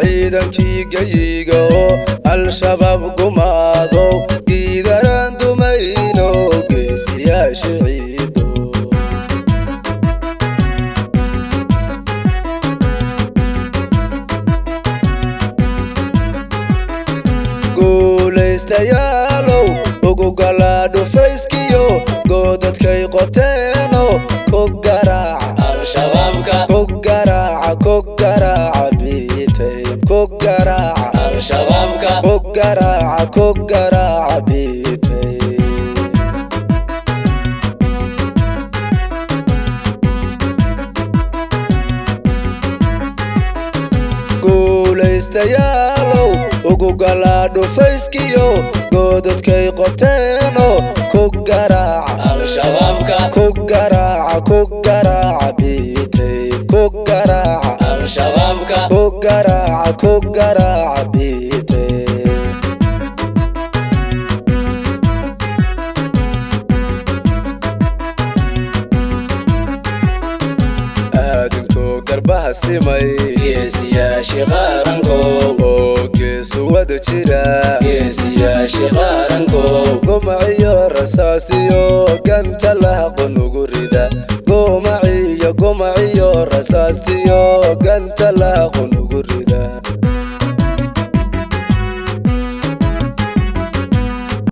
ciidankii geyiga oo al-shabaab gumaado giidaraan dumayno geesiyaasha ciido guulaystayaalow ugu galaa dhufayskiyo goodadkay qoteeno ku garaaca al-shabaabka ku garaaca ku garaaca biitayn ku garaaca al-shabaabka ku garaaca ku garaaca biitayn guulaystayaalow ugu galaa dhufayskiyo goodadkay qoteeno ku garaaca al-shabaabka ku garaaca ku garaaca biitayn ku garaaca al-shabaabka ku garaaca ku garaaca biitayn aadinkoo garbaha simay geesiyaasha qarankow oo geesu wada jira geesiyaasha qarankow gumaciyo rasaasiyo ganta lahaqo nugu rida gumaciyo gumaciyo rasaastiyo ganta lahaqo nugu rida